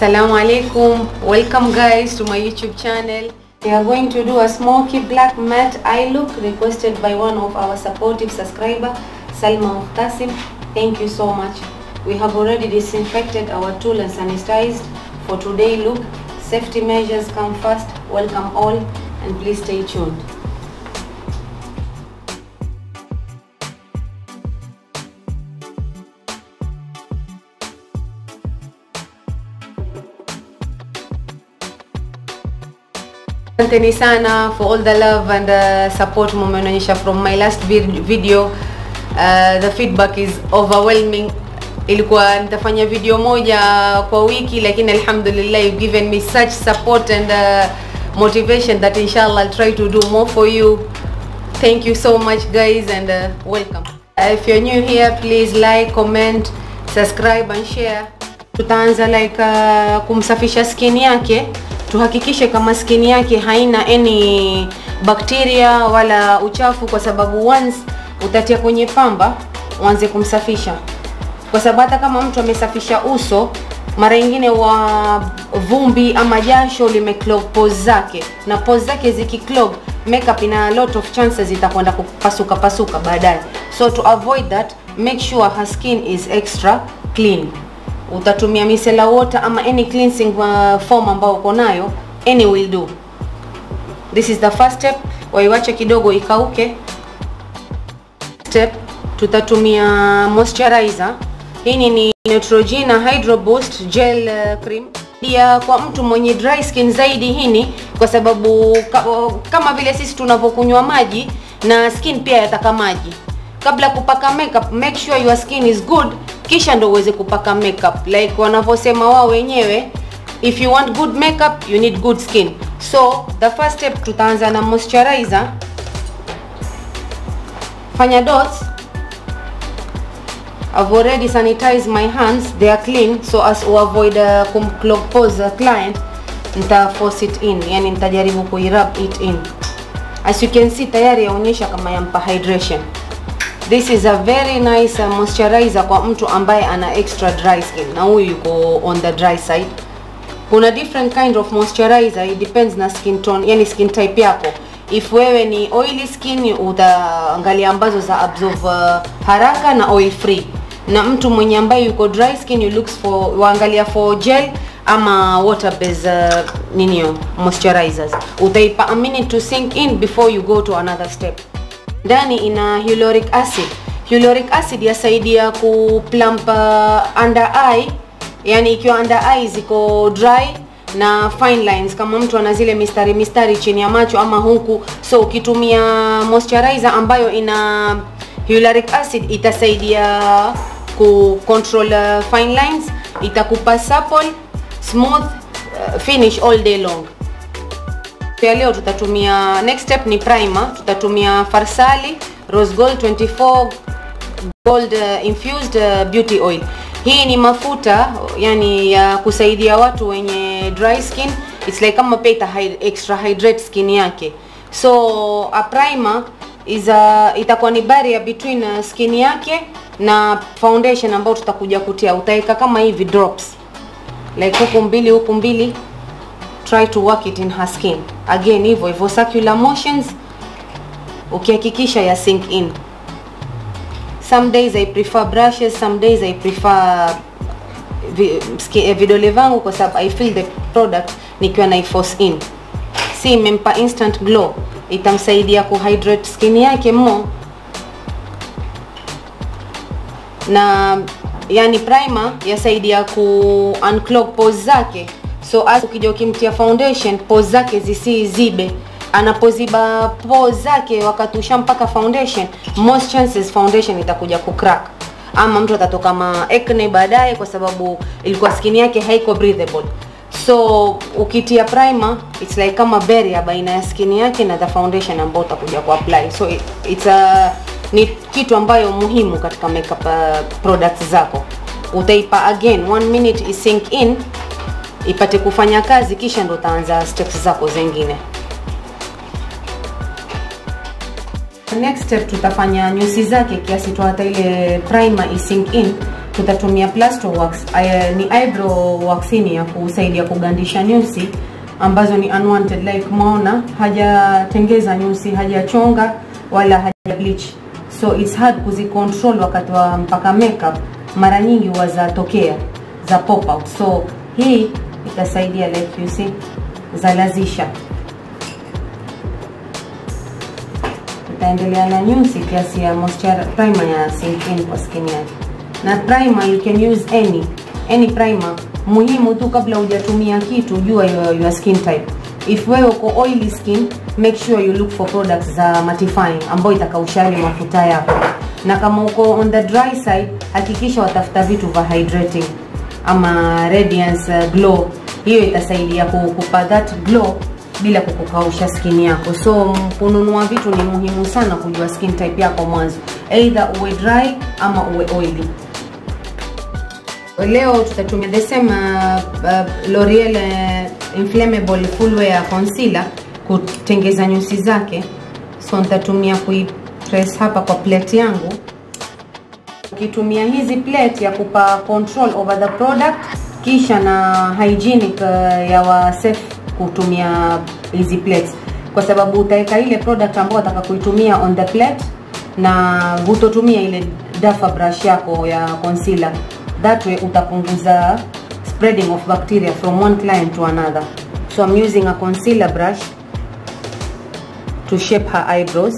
Assalamu alaikum. Welcome guys to my YouTube channel. We are going to do a smoky black matte eye look requested by one of our supportive subscriber, Salma Muhtasim. Thank you so much. We have already disinfected our tool and sanitized for today look. Safety measures come first. Welcome all and please stay tuned. Asanteni sana for all the love and uh, support mumeonyesha from my last vid- video. Uh, the feedback is overwhelming. Ilikuwa nitafanya video moja kwa wiki lakini alhamdulillah you've given me such support and uh, motivation that inshallah I'll try to do more for you. Thank you so much guys and uh, welcome. Uh, if you're new here please like, comment, subscribe and share. Tutaanza like uh, kumsafisha skin yake tuhakikishe kama skin yake haina any bacteria wala uchafu kwa sababu once utatia kwenye pamba uanze kumsafisha kwa sababu hata kama mtu amesafisha uso mara nyingine wa vumbi ama jasho limeclog pores zake na pores zake zikiclog makeup ina a lot of chances itakwenda kupasuka pasuka baadaye so to avoid that make sure her skin is extra clean utatumia micellar water ama any cleansing uh, form ambayo uko nayo any will do this is the first step waiwache kidogo ikauke step tutatumia moisturizer hii ni Neutrogena Hydro Boost Gel uh, Cream pia kwa mtu mwenye dry skin zaidi hini kwa sababu ka, kama vile sisi tunavyokunywa maji na skin pia yataka maji kabla kupaka makeup make sure your skin is good kisha ndo uweze kupaka makeup like wanavyosema wao wenyewe if you want good makeup you need good skin so the first step tutaanza na moisturizer fanya dots I've already sanitized my hands they are clean so as to avoid uh, kumclog pores the client nita force it in yani nitajaribu kuirub it in as you can see tayari yaonyesha kama yampa hydration this is a very nice uh, moisturizer kwa mtu ambaye ana extra dry skin na huyu yuko on the dry side kuna different kind of moisturizer it depends na skin tone yani skin type yako if wewe ni oily skin utaangalia ambazo za absorb uh, haraka na oil free na mtu mwenye ambaye yuko dry skin you looks for waangalia for gel ama water based uh, ninio moisturizers utaipa a minute to sink in before you go to another step ndani ina hyaluronic acid hyaluronic acid yasaidia kuplump uh, under eye yani ikiwa under eye ziko dry na fine lines kama mtu ana zile mistari mistari chini ya macho ama huku so ukitumia moisturizer ambayo ina hyaluronic acid itasaidia ku control uh, fine lines itakupa supple smooth uh, finish all day long ya leo tutatumia next step ni primer tutatumia farsali rose gold 24 gold uh, infused uh, beauty oil hii ni mafuta yani ya kusaidia watu wenye dry skin it's like kama pia ita extra hydrate skin yake so a primer is a, itakuwa ni barrier between uh, skin yake na foundation ambayo tutakuja kutia utaweka kama hivi drops like huku mbili huku mbili try to work it in her skin again hivyo hivyo circular motions ukihakikisha ya sink in some days i prefer brushes some days i prefer vi, ski, vidole vangu kwa sababu i feel the product nikiwa na force in si imempa instant glow itamsaidia kuhydrate skin yake mo na yani primer yasaidia ku unclog pores zake so as ukija ukimtia foundation pores zake zisizibe anapoziba pores zake wakati ushampaka foundation most chances foundation itakuja kucrack ama mtu atatoka ma acne baadaye kwa sababu ilikuwa skin yake haiko breathable so ukitia primer it's like kama barrier baina ya skin yake na the foundation ambayo utakuja kuapply so it, it's a ni kitu ambayo muhimu katika makeup uh, products zako utaipa again one minute isink in ipate kufanya kazi kisha ndo utaanza steps zako zingine next step tutafanya nyusi zake kiasi tu hata ile primer isink in tutatumia plaster wax Aya, ni eyebrow wax ni ya kusaidia kugandisha nyusi ambazo ni unwanted like maona hajatengeza nyusi hajachonga wala haja bleach so it's hard kuzicontrol wakati wa mpaka makeup mara nyingi huwa zatokea za pop out so hii itasaidia like you see zalazisha tutaendelea na nyusi kiasi ya moisture primer ya sink in kwa skin yake na primer you can use any any primer muhimu tu kabla hujatumia kitu jua your, your skin type if wewe uko oily skin make sure you look for products za mattifying ambayo itakausha yale mafuta yako na kama uko on the dry side hakikisha watafuta vitu vya hydrating ama radiance uh, glow hiyo itasaidia kukupa that glow bila kukukausha skin yako so kununua vitu ni muhimu sana kujua skin type yako mwanzo either uwe dry ama uwe oily leo tutatumia the same uh, uh, L'Oreal uh, inflammable full wear concealer kutengeza nyusi zake so nitatumia kuipress hapa kwa plate yangu ukitumia hizi plate ya kupa control over the product kisha na hygienic uh, ya wa safe kutumia hizi plates kwa sababu utaweka ile product ambayo utaka kuitumia on the plate na hutotumia ile dafa brush yako ya concealer that way utapunguza spreading of bacteria from one client to another so I'm using a concealer brush to shape her eyebrows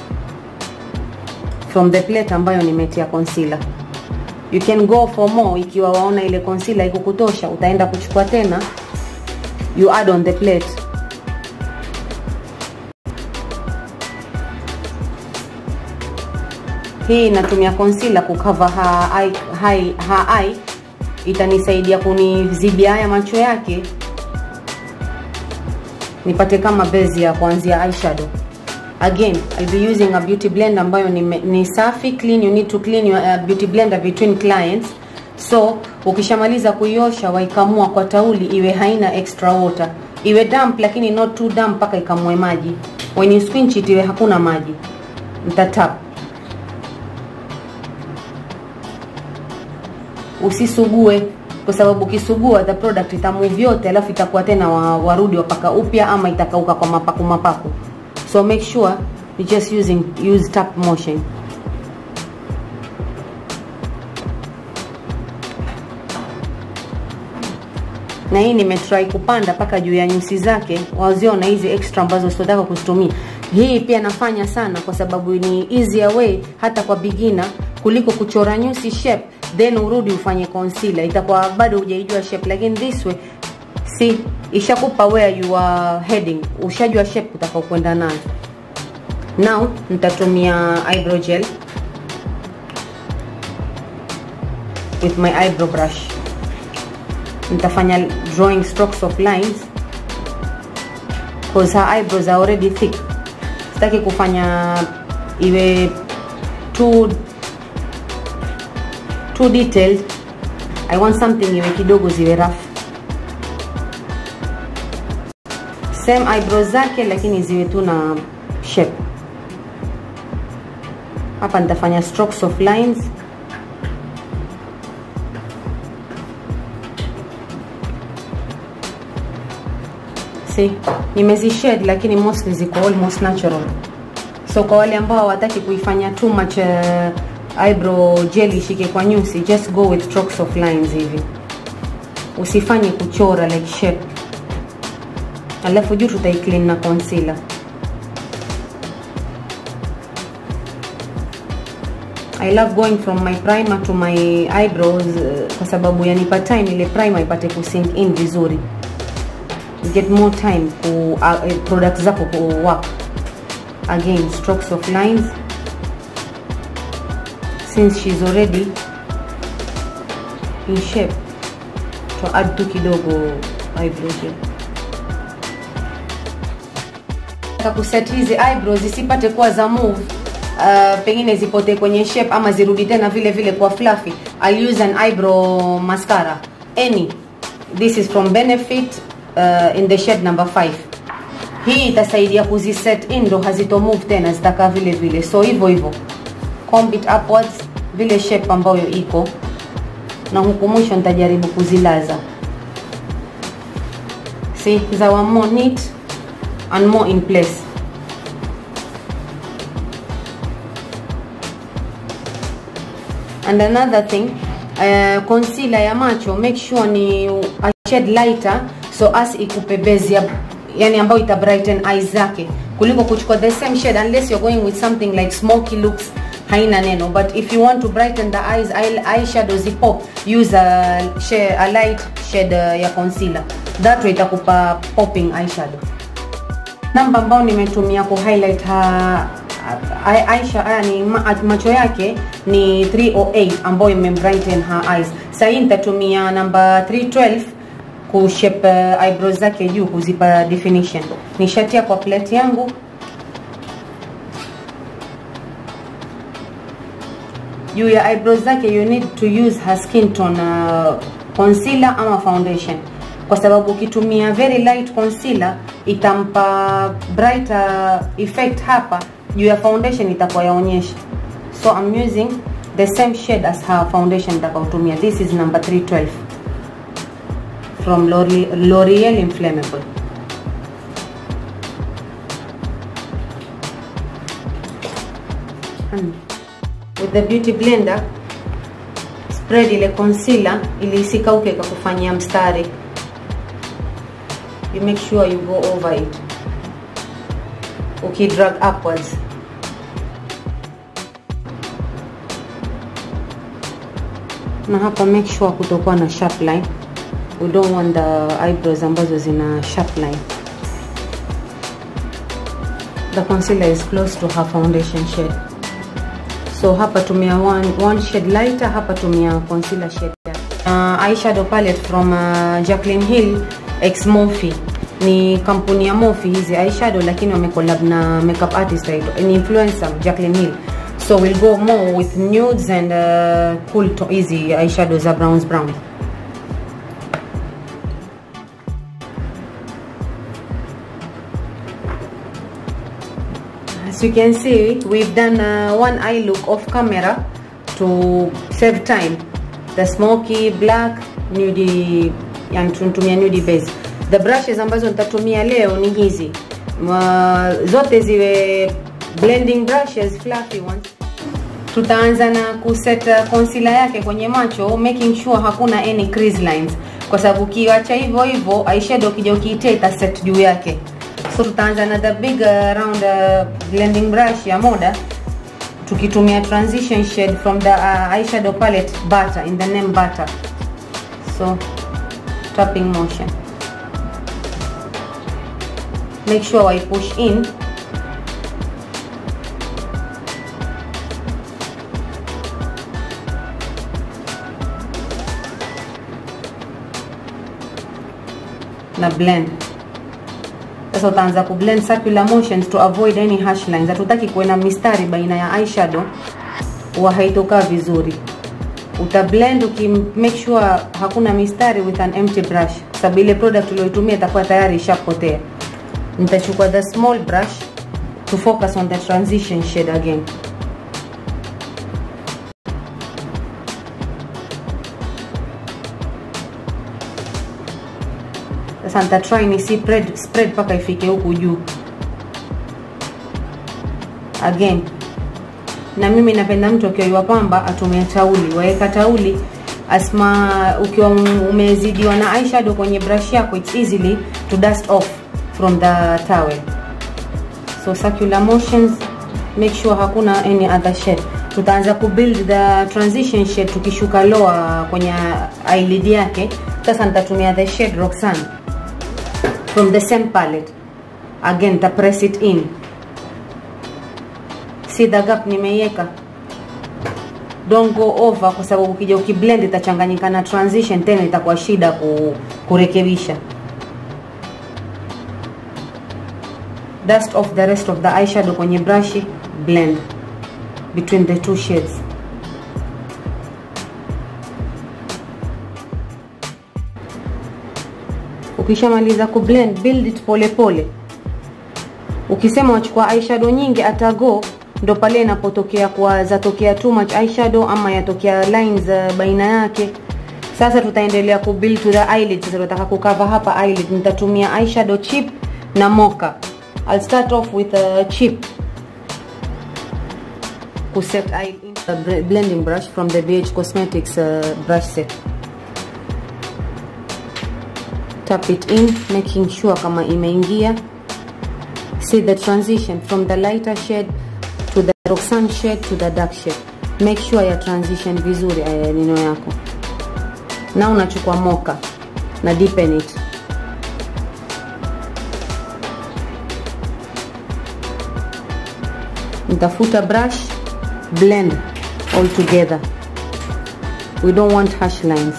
from the plate ambayo nimetia concealer you can go for more ikiwa waona ile concealer ikukutosha utaenda kuchukua tena you add on the plate hii inatumia concealer kucover her eye, her, her eye itanisaidia kunizibia haya macho yake nipate kama base ya kuanzia eyeshadow again I'll be using a beauty blender ambayo ni, ni safi clean you need to clean your uh, beauty blender between clients so ukishamaliza kuiosha waikamua kwa tauli iwe haina extra water iwe damp lakini not too damp mpaka ikamue maji when you squinch it iwe hakuna maji mtatap usisugue kwa sababu ukisugua the product itamove yote alafu itakuwa tena wa, warudi wapaka upya ama itakauka kwa mapaku mapaku so make sure you just using use tap motion na hii nimetry kupanda mpaka juu ya nyusi zake waziona hizi extra ambazo sitotaka kuzitumia hii pia nafanya sana kwa sababu ni easier way hata kwa beginner kuliko kuchora nyusi shape then urudi ufanye concealer itakuwa bado hujaijua shape lakini this way si ishakupa where you are heading ushajua shape utakao kwenda nayo now nitatumia eyebrow gel with my eyebrow brush nitafanya drawing strokes of lines because her eyebrows are already thick sitaki kufanya iwe too too detailed i want something iwe kidogo ziwe rough same eyebrows zake lakini ziwe tu na shape hapa nitafanya strokes of lines see nimezi shade lakini mostly ziko almost natural so kwa wale ambao hawataki kuifanya too much uh, eyebrow gel ishike kwa nyusi just go with strokes of lines hivi usifanye kuchora like shape alafu juu tutaiclean na concealer I love going from my primer to my eyebrows uh, kwa sababu yanipa time ile primer ipate kusink in vizuri get more time ku uh, product zako ku work again strokes of lines since she's already in shape to add tu kidogo eyebrow gel kuset hizi eyebrows zisipate kuwa za move uh, pengine zipotee kwenye shape ama zirudi tena vile vile kwa fluffy I'll use an eyebrow mascara any this is from benefit uh, in the shade number 5 hii itasaidia kuziset in ndo hazito move tena zitakaa vile vile so hivyo hivyo comb it upwards vile shape ambayo iko na huku mwisho nitajaribu kuzilaza see they were more neat and more in place and another thing uh, concealer ya macho make sure ni a shade lighter so as ikupe base ya yani ambayo ita brighten eyes zake kuliko kuchukua the same shade unless you're going with something like smoky looks haina neno but if you want to brighten the eyes eye, eyeshadow zipop use a, shade, a light shade uh, ya concealer that way itakupa popping eyeshadow namba ambayo nimetumia ku highlight ha Ai- Aisha aya ni ma, macho yake ni 308 ambayo imebrighten her eyes. Sasa hii nitatumia namba 312 kushape uh, eyebrows zake juu kuzipa definition. Nishatia kwa plate yangu juu ya eyebrows zake you need to use her skin tone uh, concealer ama foundation kwa sababu ukitumia very light concealer itampa brighter effect hapa juu ya foundation itakuwa yaonyesha so I'm using the same shade as her foundation nitakaotumia this is number 312 from L'Oreal L'Oreal Inflammable and with the beauty blender spread ile concealer ili isikauke ikakufanyia mstari you make sure you go over it ukidrag upwards na hapa make sure kutokuwa na sharp line we don't want the eyebrows ambazo zina sharp line the concealer is close to her foundation shade so hapa tumia one, one shade lighter hapa tumia concealer shade uh, eyeshadow palette from uh, Jaclyn Hill X Morphe ni kampuni ya Morphe hizi eyeshadow lakini wamecollab na makeup artist aitwa ni influencer Jaclyn Hill so we'll go more with nudes and uh, cool to easy eyeshadow za browns brown As you can see, we've done uh, one eye look off camera to save time. The smoky black nudie, yani tunatumia nudie base. The brushes ambazo nitatumia leo ni hizi Ma, zote ziwe blending brushes, fluffy ones. Tutaanza na kuset concealer yake kwenye macho, making sure hakuna any crease lines, kwa sababu ukiacha hivyo hivyo eyeshadow ukija ukiitia ita set juu yake so tutaanza na the big uh, round uh, blending brush ya moda tukitumia transition shade from the uh, eyeshadow palette butter in the name butter so tapping motion make sure I push in na blend sasa utaanza kublend circular motions to avoid any harsh lines. Hatutaki kuwe na mistari baina ya eyeshadow wa haitokaa vizuri. Uta blend uki make sure hakuna mistari with an empty brush, sababu ile product uliyoitumia itakuwa tayari ishapotea. Nitachukua the small brush to focus on the transition shade again. Sasa nitatry ni spread spread mpaka ifike huku juu again. Na mimi napenda mtu akiwa pamba atumia tauli, waeka tauli asma, ukiwa umezidiwa na eyeshadow kwenye brush yako, it's easily to dust off from the towel. So circular motions, make sure hakuna any other shade. Tutaanza kubuild the transition shade tukishuka lower kwenye eyelid yake. Sasa nitatumia the shade Roxanne from the same palette again ta press it in see the gap nimeiweka don't go over kwa sababu ukija ukiblend itachanganyika na transition tena itakuwa shida ku, kurekebisha dust off the rest of the eyeshadow kwenye brush blend between the two shades ukishamaliza kublend build it pole pole ukisema wachukua eyeshadow nyingi atago ndo pale inapotokea kwa zatokea too much eyeshadow ama yatokea lines uh, baina yake sasa tutaendelea kubuild to the eyelid sasa tunataka kukava hapa eyelid nitatumia eyeshadow chip na mocha I'll start off with a chip kuset eye in a br- blending brush from the BH Cosmetics uh, brush set tap it in making sure kama imeingia see the transition from the lighter shade to the Roxanne shade to the dark shade make sure ya transition vizuri eh, nino yako na unachukua moka na deepen it nitafuta brush blend all together we don't want harsh lines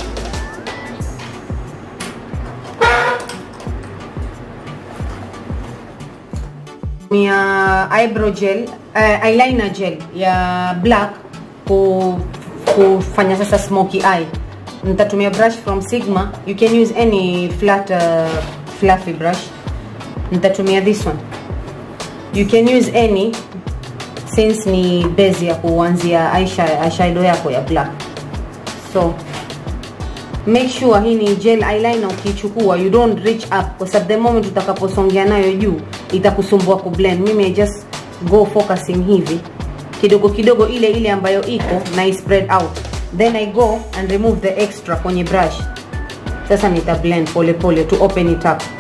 mia eyebrow gel uh, eyeliner gel ya black ku, kufanya sasa smoky eye nitatumia brush from sigma you can use any flat uh, fluffy brush nitatumia this one you can use any since ni base ya kuanzia eyesha- eyeshadow yako ya black so make sure hii ni gel eyeliner ukichukua you don't reach up kwa sababu the moment utakaposongea nayo juu itakusumbua kublend mimi I just go focusing hivi kidogo kidogo ile ile ambayo iko na i spread out then i go and remove the extra kwenye brush sasa nita blend pole pole to open it up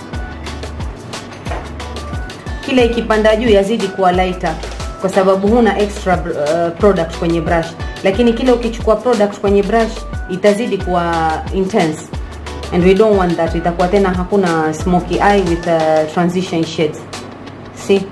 kile ikipanda juu yazidi kuwa lighter kwa sababu huna extra uh, product kwenye brush lakini kile ukichukua product kwenye brush itazidi kuwa intense and we don't want that itakuwa tena hakuna smoky eye with uh, transition shades see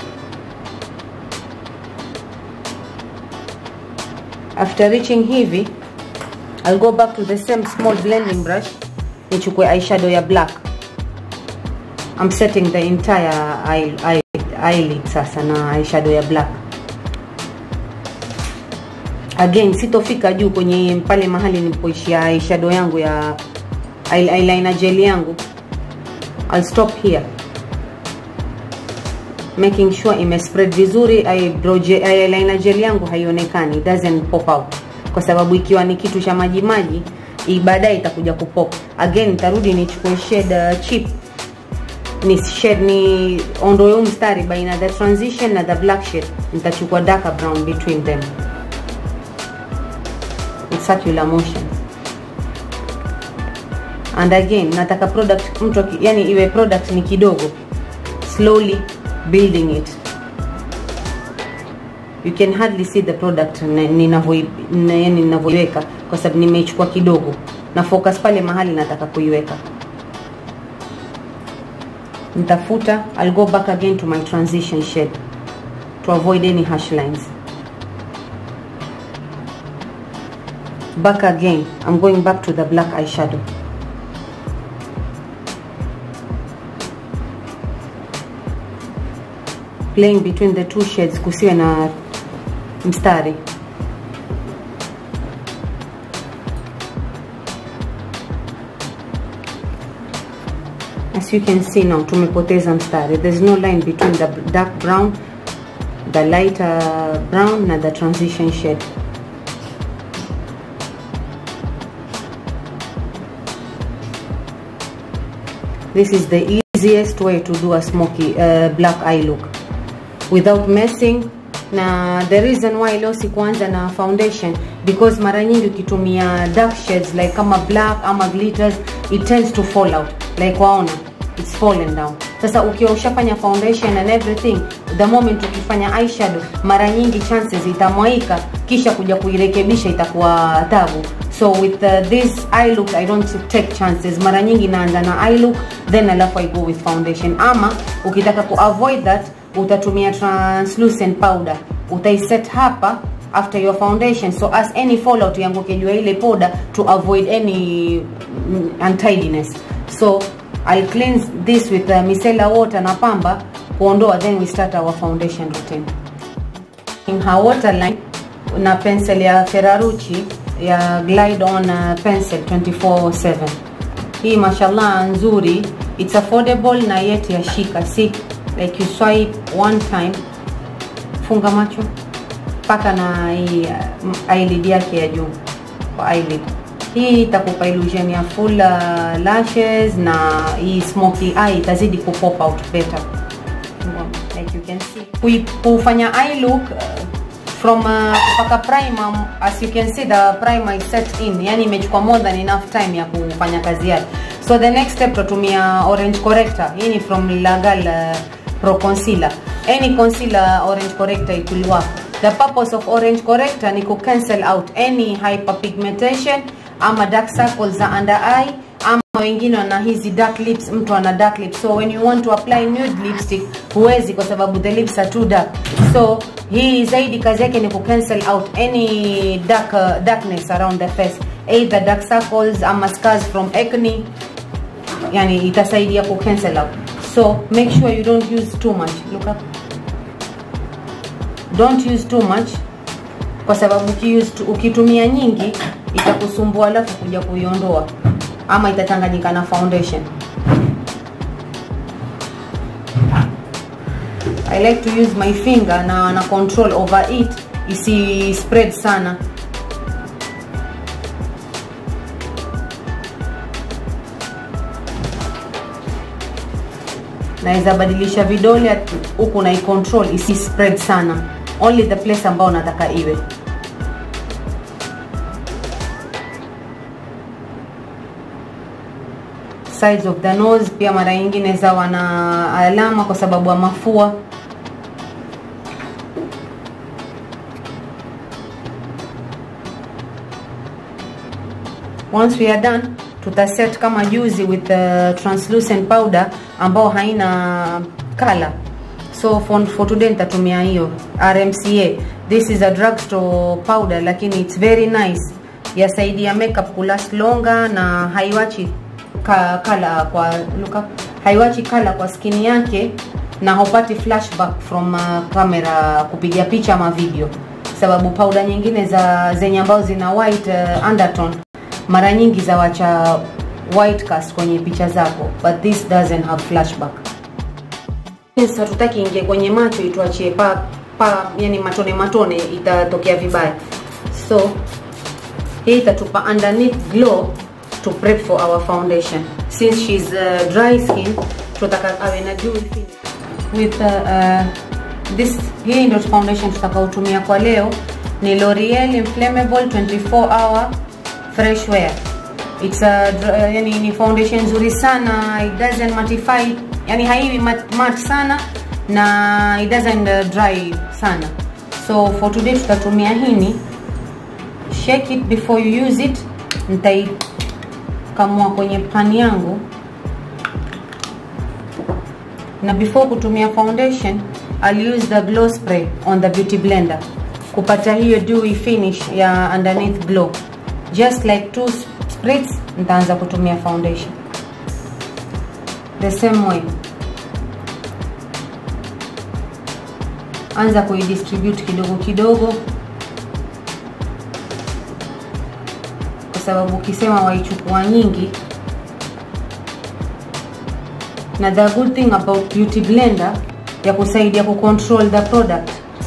after reaching hivi I'll go back to the same small blending brush nichukue eyeshadow ya black I'm setting the entire eye, eye, eyelid sasa na eyeshadow ya black again sitofika juu kwenye pale mahali nilipoishia eyeshadow yangu ya eye- eyeliner gel yangu I'll stop here making sure ime spread vizuri eyebrow gel, eyeliner gel yangu haionekani it doesn't pop out kwa sababu ikiwa ni kitu cha maji maji i- baadaye itakuja kupop again nitarudi nichukue shade uh, chip ni shade ni ondoe huu mstari baina the transition na the black shade nitachukua darker brown between them in circular motion and again nataka product mtu aki- yani iwe product ni kidogo slowly building it you can hardly see the product na- ninavyo- na- yani ninavyoiweka kwa sababu nimeichukua kidogo na focus pale mahali nataka kuiweka nitafuta I'll go back again to my transition shade to avoid any harsh lines back again I'm going back to the black eyeshadow playing between the two shades kusiwe na mstari as you can see now tumepoteza mstari there's no line between the dark brown the lighter brown na the transition shade this is the easiest way to do a smoky uh, black eye look without messing na the reason why leo sikuanza na foundation because mara nyingi ukitumia dark shades like kama black ama glitters it tends to fall out like waona it's fallen down sasa ukiwa ushafanya foundation and everything the moment ukifanya eyeshadow mara nyingi chances itamwaika kisha kuja kuirekebisha itakuwa tabu so with uh, this eye look i don't take chances mara nyingi naanza na eye look then alafu i go with foundation ama ukitaka ku avoid that utatumia translucent powder utaiset hapa after your foundation so as any fallout yanguke juu ya ile powder to avoid any mm, untidiness so I'll cleanse this with uh, micellar water na pamba kuondoa then we start our foundation routine in her waterline na pencil ya Ferrarucci ya glide on uh, pencil 24/7 hii mashallah nzuri it's affordable na yet yashika si like you swipe one time funga macho mpaka na hii uh, eyelid yake ya juu kwa eyelid hii itakupa illusion ya full uh, lashes na hii smoky eye itazidi ku pop out better like you can see Kui, kufanya eye look uh, from uh, kupaka primer as you can see the primer is set in yani imechukua more than enough time ya kufanya kazi yake so the next step tutatumia orange corrector hii ni from Lagal uh, Pro Concealer any concealer orange corrector it will work the purpose of orange corrector ni ku cancel out any hyperpigmentation ama dark circles za under eye ama wengine wana hizi dark lips mtu ana dark lips so when you want to apply nude lipstick huwezi kwa sababu the lips are too dark so hii zaidi kazi yake ni ku cancel out any dark, uh, darkness around the face either dark circles ama scars from acne yani itasaidia ku cancel out so make sure you don't use too much look up don't use too much kwa sababu ukiuse, ukitumia nyingi itakusumbua alafu kuja kuiondoa ama itachanganyika na foundation I like to use my finger na na control over it isi spread sana naweza badilisha vidole huku na control isi spread sana only the place ambao nataka iwe sides of the nose pia mara nyingine zawa na alama kwa sababu ya mafua once we are done tutaset kama juzi with the translucent powder ambao haina color so for, for today nitatumia hiyo RMCA this is a drugstore powder lakini it's very nice yasaidia makeup kulast longer na haiwachi ka, kala kwa look up, haiwachi kala kwa skin yake na haupati flashback from uh, camera kupiga picha ama video sababu powder nyingine za zenye ambazo zina white uh, undertone mara nyingi zawacha white cast kwenye picha zako but this doesn't have flashback hatutaki ingie kwenye macho ituachie pa, pa yani matone matone itatokea vibaya so hii itatupa underneath glow to prep for our foundation since she's uh, dry skin tutaka awe na dewy finish with uh, uh, this hii ndio foundation tutakaotumia kwa leo ni L'Oreal Inflammable 24 hour fresh wear it's a uh, yani ni foundation nzuri sana it doesn't mattify yani haiwi mat, mat sana na it doesn't uh, dry sana so for today tutatumia hini shake it before you use it nitaikamua kwenye pan yangu na before kutumia foundation I'll use the glow spray on the beauty blender kupata hiyo dewy finish ya underneath glow just like two spritz nitaanza kutumia foundation the same way anza kuidistribute kidogo kidogo kwa sababu ukisema waichukua nyingi na the good thing about beauty blender ya kusaidia kucontrol the product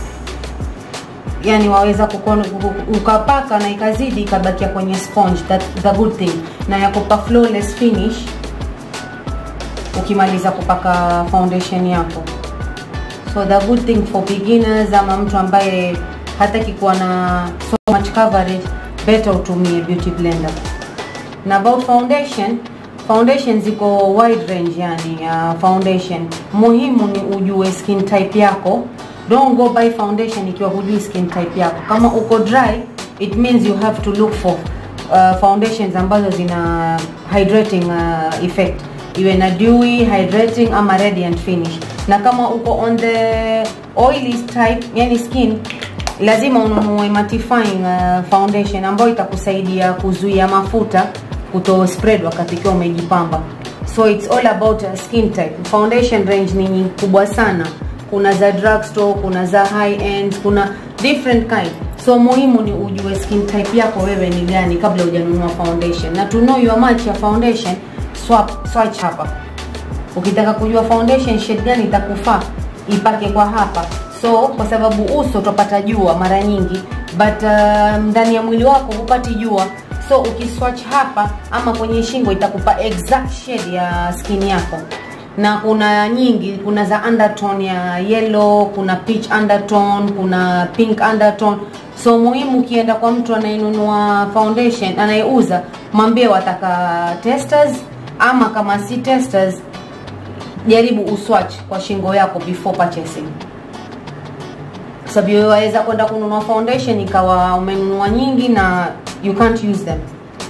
yani waweza kukon, ukapaka na ikazidi ikabakia kwenye sponge that the good thing na ya kupa flawless finish ukimaliza kupaka foundation yako so the good thing for beginners ama mtu ambaye hataki kuwa na so much coverage better utumie beauty blender na about foundation foundation ziko wide range yani uh, foundation muhimu ni ujue skin type yako don't go buy foundation ikiwa hujui skin type yako kama uko dry it means you have to look for uh, foundations ambazo zina hydrating uh, effect iwe na dewy hydrating ama radiant finish na kama uko on the oily type yani skin lazima ununue mattifying uh, foundation ambayo itakusaidia kuzuia mafuta kuto spread wakati ikiwa umejipamba so it's all about uh, skin type foundation range ni kubwa sana kuna za drugstore kuna za high end kuna different kind so muhimu ni ujue skin type yako wewe ni gani kabla hujanunua foundation na to know your match ya foundation swap swatch hapa ukitaka kujua foundation shade gani itakufaa ipake kwa hapa so kwa sababu uso utapata jua mara nyingi but uh, ndani ya mwili wako hupati jua so ukiswatch hapa ama kwenye shingo itakupa exact shade ya skin yako na kuna nyingi kuna za undertone ya yellow kuna peach undertone kuna pink undertone so muhimu ukienda kwa mtu anayenunua foundation anayeuza mwambie wataka testers ama kama si testers jaribu uswatch kwa shingo yako before purchasing sababu waweza kwenda kununua foundation ikawa umenunua nyingi na you can't use them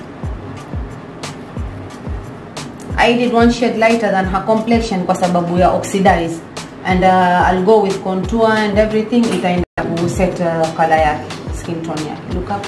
I did one shade lighter than her complexion kwa sababu ya oxidize and uh, I'll go with contour and everything itaenda ku set uh, color yake skin tone yake look up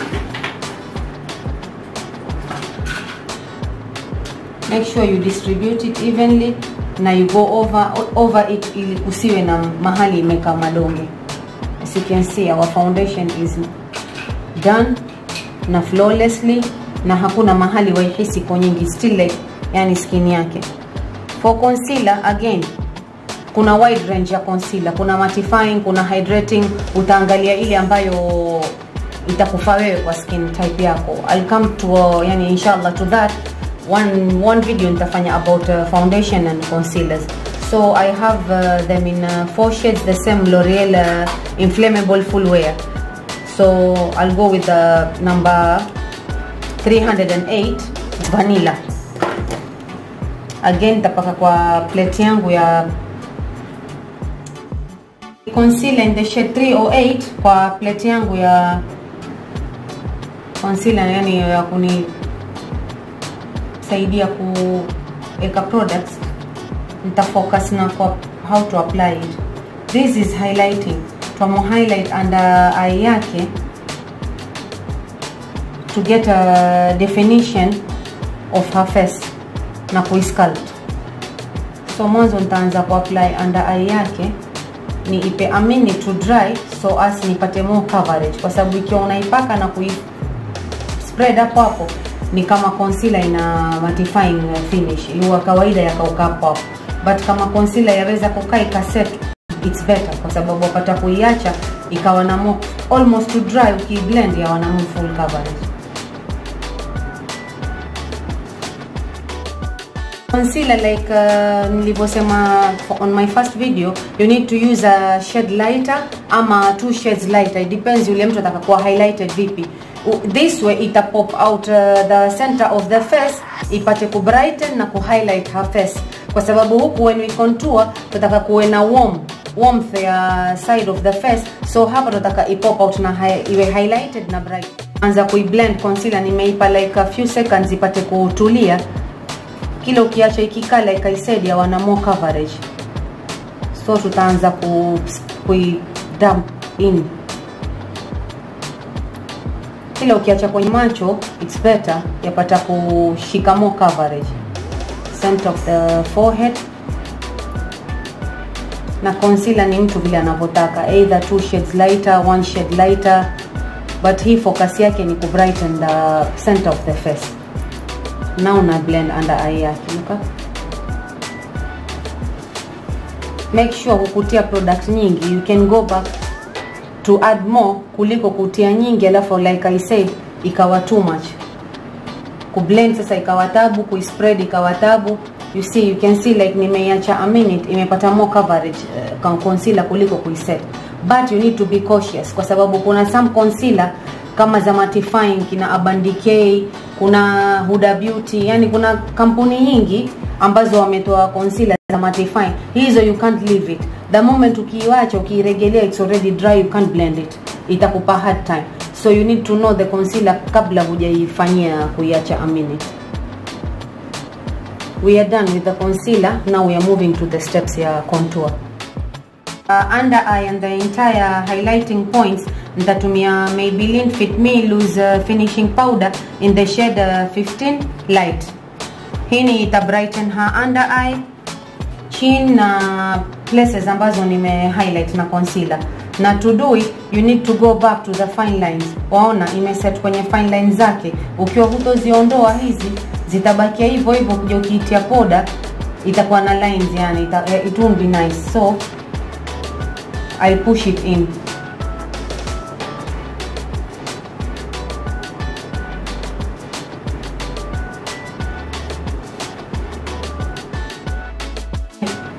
make sure you distribute it evenly na you go over over it ili kusiwe na mahali imeka madonge as you can see our foundation is done na flawlessly na hakuna mahali waihisi iko nyingi still like yani skin yake for concealer again kuna wide range ya concealer kuna mattifying kuna hydrating utaangalia ile ambayo itakufaa wewe kwa skin type yako I'll come to uh, yani inshallah to that one one video nitafanya about uh, foundation and concealers so I have uh, them in uh, four shades the same L'Oreal uh, inflammable full wear so I'll go with the number 308 vanilla again tapaka kwa plate yangu ya concealer in the shade 308 kwa plate yangu ya concealer yani ya kuni saidia kuweka products nitafocus na kwa how to apply it this is highlighting twamo highlight under eye yake to get a definition of her face na kuisculpt so mwanzo nitaanza kuapply under eye yake ni ipe a minute to dry so as nipate more coverage kwa sababu ikiwa unaipaka na kui spread hapo hapo ni kama concealer ina mattifying finish iwa kawaida yakauka hapo hapo but kama concealer yaweza kukaa ikaset it's better kwa sababu wapata kuiacha ikawa na more, almost to dry ukiblend yawa na more full coverage concealer like uh, nilivyosema on my first video you need to use a shade lighter ama two shades lighter it depends yule mtu atakakuwa highlighted vipi this way ita pop out uh, the center of the face ipate ku brighten na ku highlight her face kwa sababu huku when we contour tutaka kuwe na warm warmth ya side of the face so hapa tutaka ipop out na hi iwe highlighted na bright anza kuiblend concealer nimeipa like a few seconds ipate kutulia kile ukiacha ikikaa like I said ya wana more coverage so tutaanza ku, ku dump in kile ukiacha kwenye macho it's better yapata kushika more coverage center of the forehead na concealer ni mtu vile anavyotaka either two shades lighter one shade lighter but hii focus yake ni ku brighten the center of the face now na blend under eye yake look make sure hukutia product nyingi you can go back to add more kuliko kutia nyingi alafu like I said ikawa too much kublend sasa ikawa tabu kuispread ikawa tabu you see you can see like nimeiacha a minute imepata more coverage uh, concealer kuliko kuiset but you need to be cautious kwa sababu kuna some concealer kama za mattifying kina Urban Decay kuna Huda Beauty yani kuna kampuni nyingi ambazo wametoa concealer za mattifying hizo you can't leave it the moment ukiiwacha ukiiregelea it's already dry you can't blend it itakupa hard time so you need to know the concealer kabla hujaifanyia kuiacha a minute we are done with the concealer now we are moving to the steps ya contour uh, under eye and the entire highlighting points nitatumia Maybelline Fit Me Loose uh, finishing powder in the shade uh, 15 light hii ni ita brighten her under eye chin na places ambazo nime highlight na concealer na to do it you need to go back to the fine lines waona imeset kwenye fine lines zake ukiwa hutoziondoa hizi zitabakia hivyo hivyo kuja ukiitia poda itakuwa na lines yani ita, it won't be nice so I'll push it in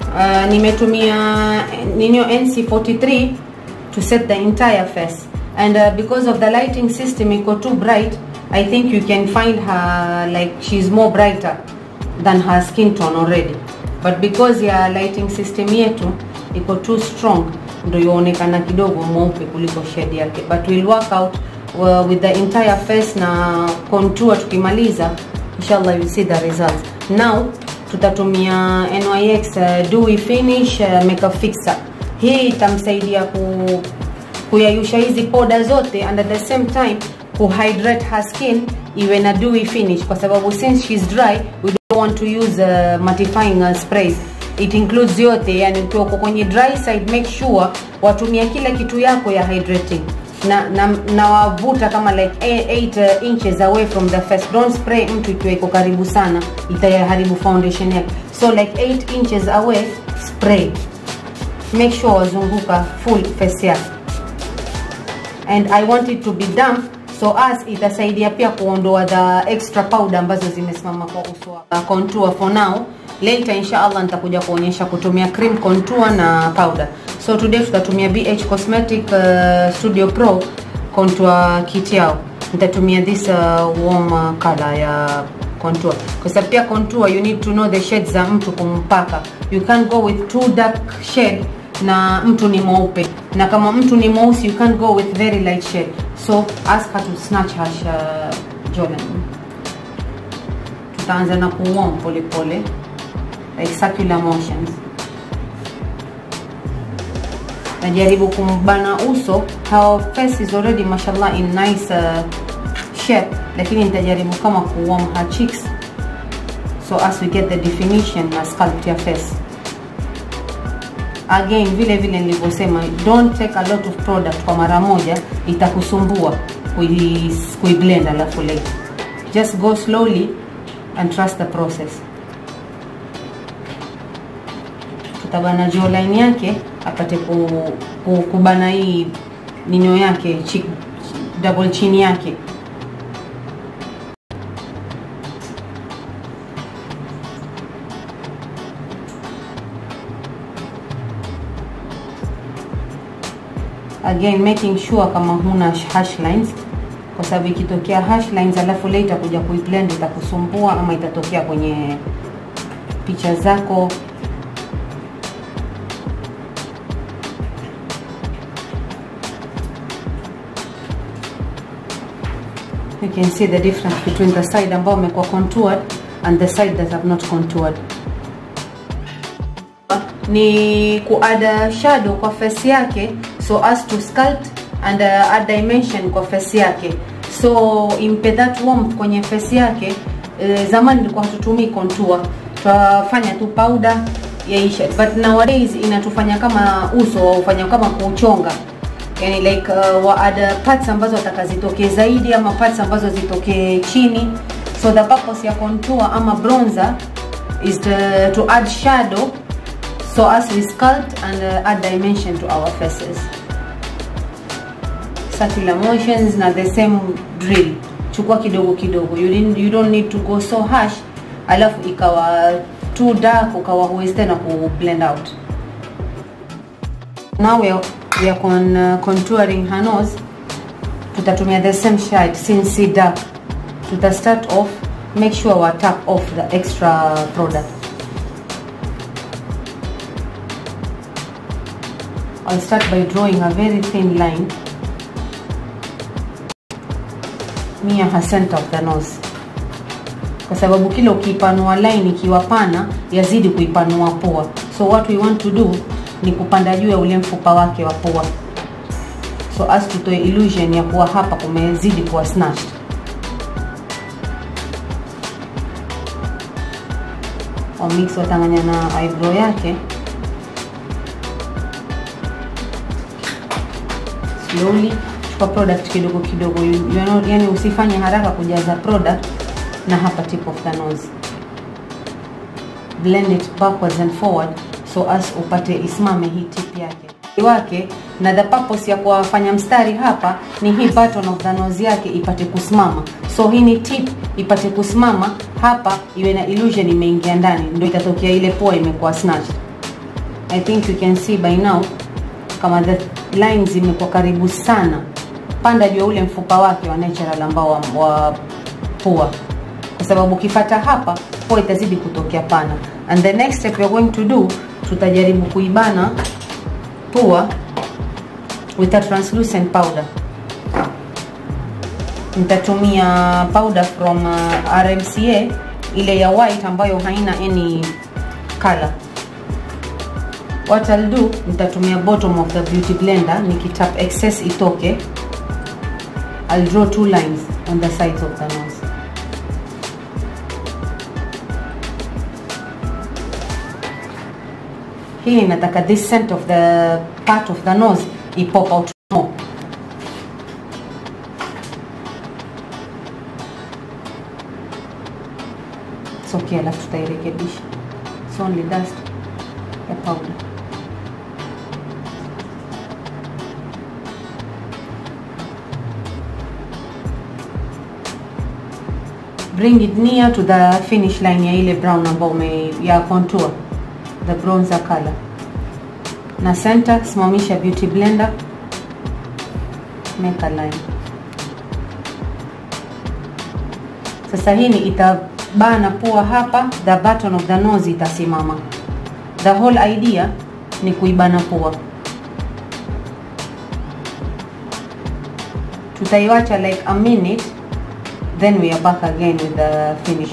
uh, nimetumia ninyo NC43 to set the entire face and uh, because of the lighting system iko too bright I think you can find her like she's more brighter than her skin tone already but because ya lighting system yetu iko too strong ndo yaonekana kidogo mweupe kuliko shade yake but we'll work out uh, with the entire face na contour tukimaliza inshallah you'll see the results now tutatumia NYX uh, dewy finish uh, makeup fixer hii itamsaidia ku kuyayusha hizi poda zote and at the same time kuhydrate her skin iwe na dewy finish kwa sababu since she's dry we don't want to use uh, mattifying uh, sprays it includes yote yani ukiwa uko kwenye dry side make sure watumia kila kitu yako ya hydrating na na, na wavuta kama like 8 uh, inches away from the face don't spray mtu ikiwa iko karibu sana itaharibu foundation yake so like 8 inches away spray make sure wazunguka full face yake and I want it to be damp so as itasaidia pia kuondoa the extra powder ambazo zimesimama kwa uso wa contour for now later inshallah nitakuja kuonyesha kutumia cream contour na powder so today tutatumia BH Cosmetic uh, Studio Pro contour kit yao nitatumia this uh, warm uh, color ya contour kwa sababu pia contour you need to know the shades za mtu kumpaka you can't go with too dark shade na mtu ni mweupe na kama mtu ni mweusi you can't go with very light shade so ask her to snatch her uh, Jordan tutaanza na kuwarm pole pole like circular motions najaribu kumbana uso her face is already mashallah in nice uh, shape lakini nitajaribu kama kuwarm her cheeks so as we get the definition na sculpt ya face again vile vile nilivyosema don't take a lot of product kwa mara moja itakusumbua kuiblend kui alafu later just go slowly and trust the process tutabana jawline yake apate ku, ku, kubana hii ninyo yake cheek, double chin yake again making sure kama huna hash lines kwa sababu ikitokea hash lines alafu later kuja kuiblend itakusumbua ama itatokea kwenye picha zako you can see the difference between the side ambao umekuwa contoured and the side that have not contoured ni kuada shadow kwa face yake so as to sculpt and uh, add dimension kwa face yake so impe that warmth kwenye face yake uh, zamani ilikuwa hatutumii contour twafanya tu powder yaisha but nowadays inatufanya kama uso waufanya kama kuuchonga yani like uh, waada parts ambazo wataka zitokee zaidi ama parts ambazo zitokee chini so the purpose ya contour ama bronzer is to, to add shadow so as we sculpt and uh, add dimension to our faces circular motions na the same drill chukua kidogo kidogo you, didn't, you don't need to go so harsh alafu ikawa too dark ukawa huwezi tena ku blend out now we are, we are con, uh, contouring her nose tutatumia the same shade since si dark tuta start off make sure wa tap off the extra product I'll start by drawing a very thin line near her center of the nose kwa sababu kila ukiipanua line ikiwa pana yazidi kuipanua pua so what we want to do ni kupanda juu ya ule mfupa wake wa pua so as tutoe illusion ya kuwa hapa kumezidi kuwa snatched wamix watanganya na eyebrow yake slowly chukua product kidogo kidogo you, you know, yani usifanye haraka kujaza product na hapa tip of the nose blend it backwards and forward so as upate isimame hii tip yake wake na the purpose ya kuwafanya mstari hapa ni hii button of the nose yake ipate kusimama so hii ni tip ipate kusimama hapa iwe na illusion imeingia ndani ndio itatokea ile pua imekuwa snatched I think you can see by now kama the lines zimekuwa karibu sana panda juu ya ule mfupa wake wa natural ambao wa, wa pua kwa sababu ukifata hapa pua itazidi kutokea pana and the next step we're going to do tutajaribu kuibana pua with a translucent powder nitatumia powder from uh, RMCA ile ya white ambayo haina any color what I'll do nitatumia bottom of the beauty blender nikitap excess itoke I'll draw two lines on the sides of the nose hii nataka this scent of the part of the nose ipop out more It's okay, alafu tutairekebisha. It's only dust ya powder. Bring it near to the finish line ya ile brown ambao ume ya contour, the bronzer color. Na center, simamisha beauty blender, make a line. Sasa hii ni ita bana pua hapa, the button of the nose itasimama. The whole idea ni kuibana pua. Tutaiwacha like a minute, then we are back again with the finish.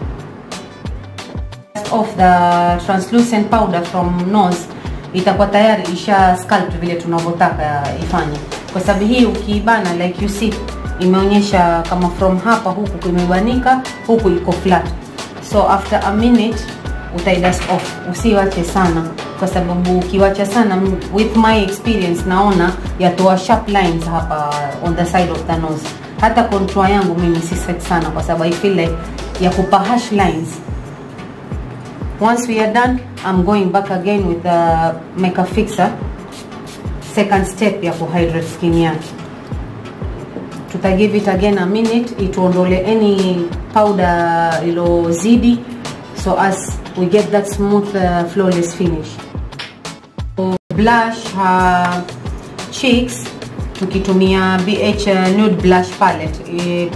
Off the translucent powder from nose itakuwa tayari isha sculpt vile tunavyotaka ifanye, kwa sababu hii ukiibana like you see imeonyesha kama from hapa huku kumebanika huku iko flat so after a minute utaidust off usiwache sana kwa sababu ukiwacha sana with my experience naona yatoa sharp lines hapa on the side of the nose hata contour yangu mimi si set sana kwa sababu i feel like ya kupa harsh lines once we are done i'm going back again with the makeup fixer second step ya kuhydrate skin yake tuta give it again a minute ituondole any powder ilozidi so as we get that smooth uh, flawless finish so blush her cheeks tukitumia BH uh, nude blush palette e,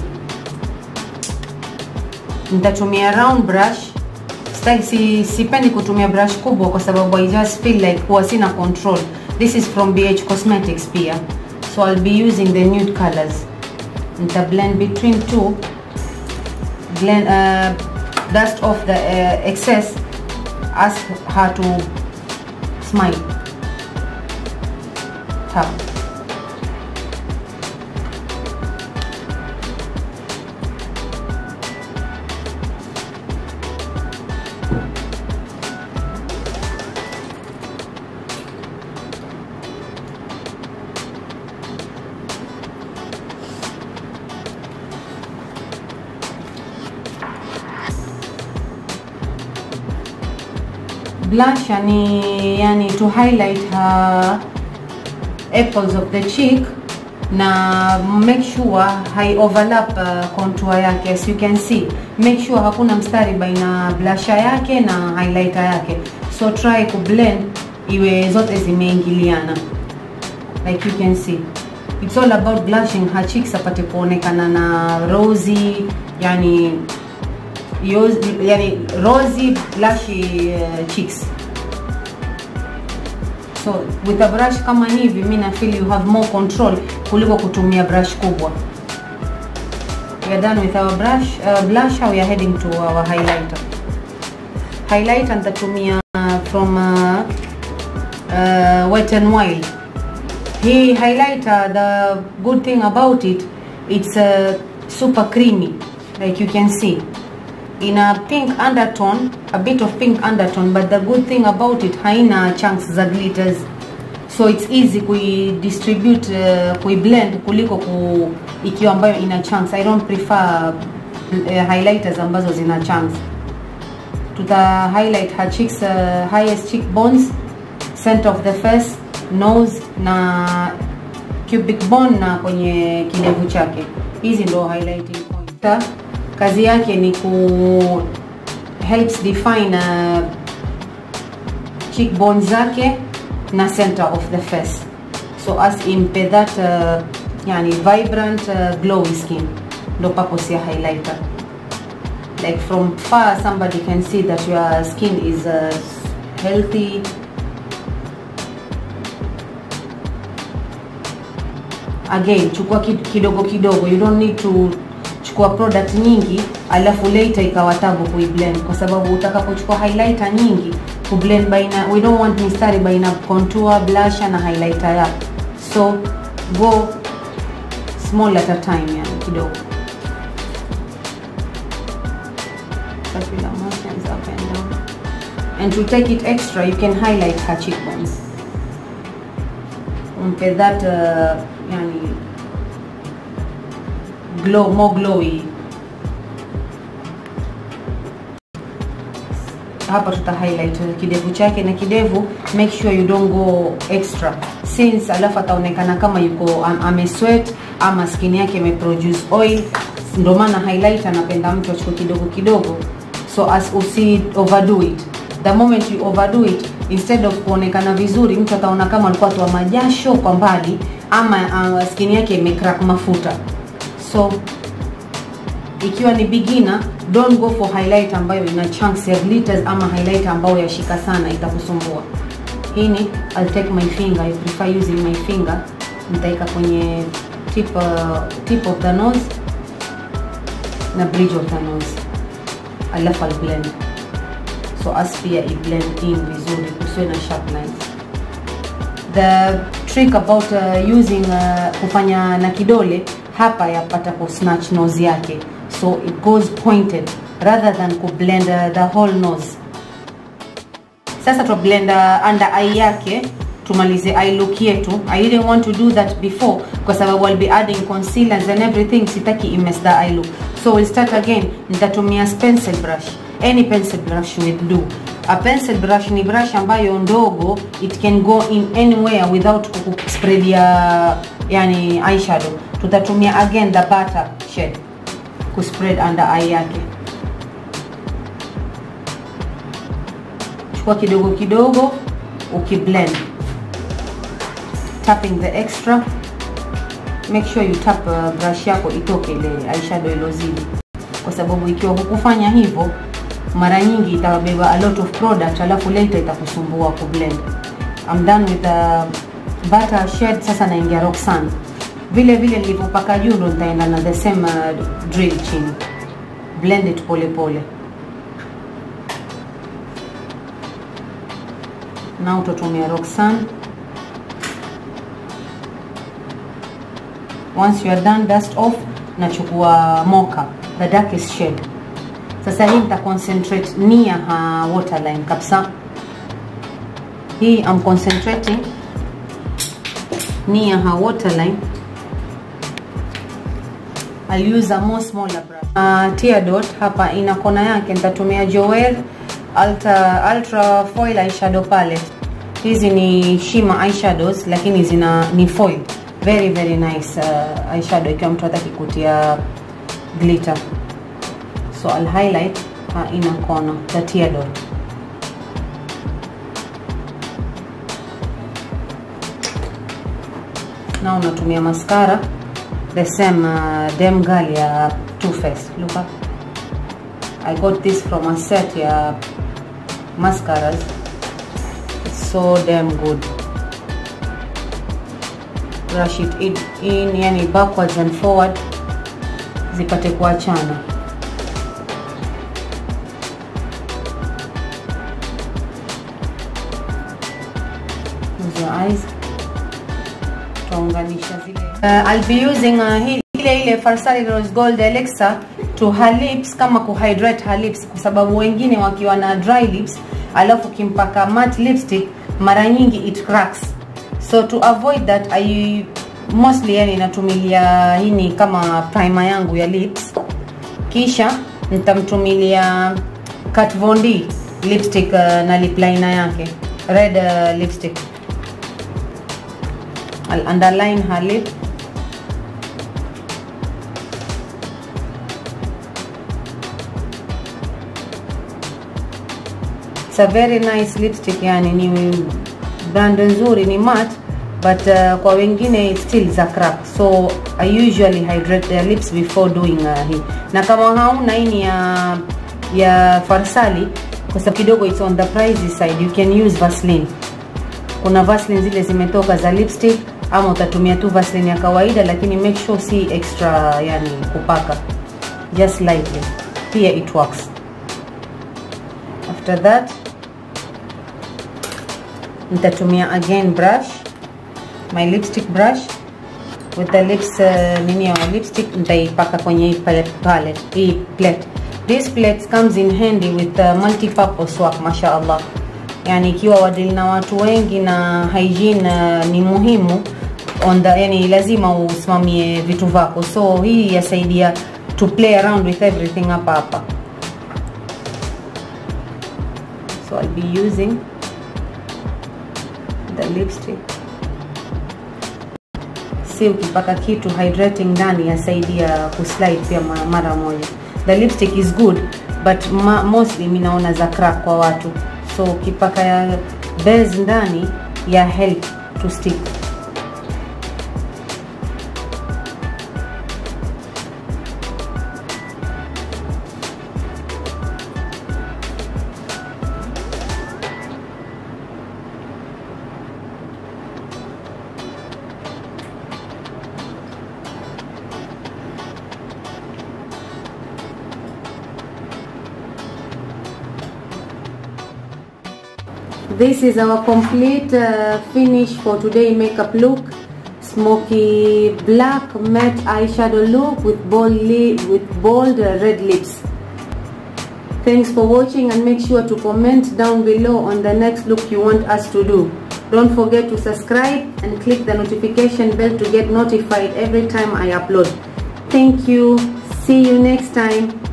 nitatumia round brush Sitaki, si, sipendi kutumia brush kubwa kwa sababu I just feel like huwa sina control this is from BH Cosmetics pia so I'll be using the nude colors nita blend between two blend uh, dust off the uh, excess ask her to smile tap blush yani, yani to highlight her apples of the cheek na make sure hai overlap uh, contour yake as you can see make sure hakuna mstari baina blusher yake na highlighter yake so try ku blend iwe zote zimeingiliana like you can see it's all about blushing her cheeks apate kuonekana na rosy yani yoz, yani rosy blushy uh, cheeks so with a brush kama hivi mi na feel you have more control kuliko kutumia brush kubwa we are done with our brush uh, blusher we are heading to our highlighter highlighter nitatumia uh, from uh, uh, wet and wild hii highlighter the good thing about it it's uh, super creamy like you can see in a pink undertone a bit of pink undertone but the good thing about it haina chunks za glitters so it's easy kuidistribute uh, kuiblend kuliko ku, ikiwa ambayo ina chunks i don't prefer uh, highlighters ambazo zina chunks tuta highlight her cheeks uh, highest cheekbones center of the face nose na cubic bone na kwenye kidevu chake hizi ndo highlighting point kazi yake ni ku helps define uh, cheekbone zake na center of the face so as impe that uh, yani vibrant uh, glowy skin ndo purpose ya highlighter like from far somebody can see that your skin is uh, healthy again chukua kid- kidogo kidogo you don't need to chukua product nyingi alafu later ikawa tabu kuiblend kwa sababu utakapochukua highlighter nyingi kublend baina we don't want mistari baina contour blusher na highlighter yako so go small at a time yani kidogo circular motions up and down and to take it extra you can highlight her cheekbones umpe that uh, yani glow more glowy hapa tuta highlight kidevu chake na kidevu make sure you don't go extra since alafu ataonekana kama yuko am, amesweat ama skin yake imeproduce oil ndio maana highlight anapenda mtu achukue kidogo kidogo so as usi overdo it the moment you overdo it instead of kuonekana vizuri mtu ataona kama alikuwa toa majasho kwa mbali ama uh, skin yake imecrack mafuta so ikiwa ni beginner don't go for highlight ambayo ina chunks ya glitters ama highlight ambayo yashika sana itakusumbua hii ni I'll take my finger I prefer using my finger nitaika kwenye tip, uh, tip of the nose na bridge of the nose alafu I'll blend so as pia i blend in vizuri kusiwe na sharp lines the trick about uh, using uh, kufanya na kidole hapa yapata ku snatch nose yake so it goes pointed rather than ku blend uh, the whole nose sasa tu blend uh, under eye yake tumalize eye look yetu i didn't want to do that before kwa sababu I'll be adding concealers and everything sitaki imess the eye look so we'll start again nitatumia pencil brush any pencil brush will do a pencil brush ni brush ambayo ndogo it can go in anywhere without spread ya yani eyeshadow tutatumia again the butter shade kuspread under eye yake chukua kidogo kidogo ukiblend tapping the extra make sure you tap uh, brush yako itoke ile eyeshadow ilozidi kwa sababu ikiwa hukufanya hivyo mara nyingi itabeba a lot of product alafu later itakusumbua kublend I'm done with the butter shade sasa naingia Roxanne vile vile nilivyopaka juu ndo nitaenda na the same uh, drill chini blend it pole pole na utatumia Roxanne once you are done dust off nachukua mocha the darkest shade sasa hii nita concentrate near ha waterline kabisa hii I'm concentrating near her waterline I'll use a more smaller brush uh, tear dot hapa ina kona yake nitatumia Joel Ultra, Ultra Foil Eyeshadow Palette hizi ni shimmer eyeshadows lakini zina ni foil very very nice uh, eyeshadow ikiwa mtu hataki kutia glitter so I'll highlight uh, inner corner the tear dot now natumia mascara the same uh, Dem Girl ya Too Faced look up I got this from a set ya mascaras it's so damn good brush it in, in yani backwards and forward zipate kuachana Close your eyes tutaunganisha zile uh, I'll be using uh, hii ile ile Farsali Rose Gold Elixir to her lips kama kuhydrate her lips kwa sababu wengine wakiwa na dry lips alafu kimpaka matte lipstick mara nyingi it cracks so to avoid that I mostly yani natumilia hii ni kama primer yangu ya lips kisha nitamtumilia Kat Von D lipstick uh, na lip liner yake red uh, lipstick I'll underline her lip it's a very nice lipstick yani ni brand nzuri ni matte but uh, kwa wengine it's still za crack so i usually hydrate their lips before doing uh, hii na kama hauna hii ni ya ya farsali kwa sababu kidogo it's on the pricey side you can use vaseline kuna vaseline zile zimetoka za lipstick ama utatumia tu vaseline ya kawaida lakini make sure si extra yani kupaka just lightly pia it works after that nitatumia again brush my lipstick brush with the lips uh, nini ya lipstick nitaipaka kwenye hii palette, palette hii plate this plate comes in handy with uh, multi-purpose work mashallah yani ikiwa wadili na watu wengi na hygiene uh, ni muhimu on the, yani lazima usimamie vitu vako so hii yasaidia to play around with everything hapa hapa so I'll be using the lipstick si ukipaka kitu hydrating ndani yasaidia kuslide pia mara moja the lipstick is good but ma, mostly mi naona za crack kwa watu so ukipaka ya base ndani ya help to stick this is our complete uh, finish for today makeup look smoky black matte eyeshadow look with bold li with bold uh, red lips thanks for watching and make sure to comment down below on the next look you want us to do don't forget to subscribe and click the notification bell to get notified every time i upload thank you see you next time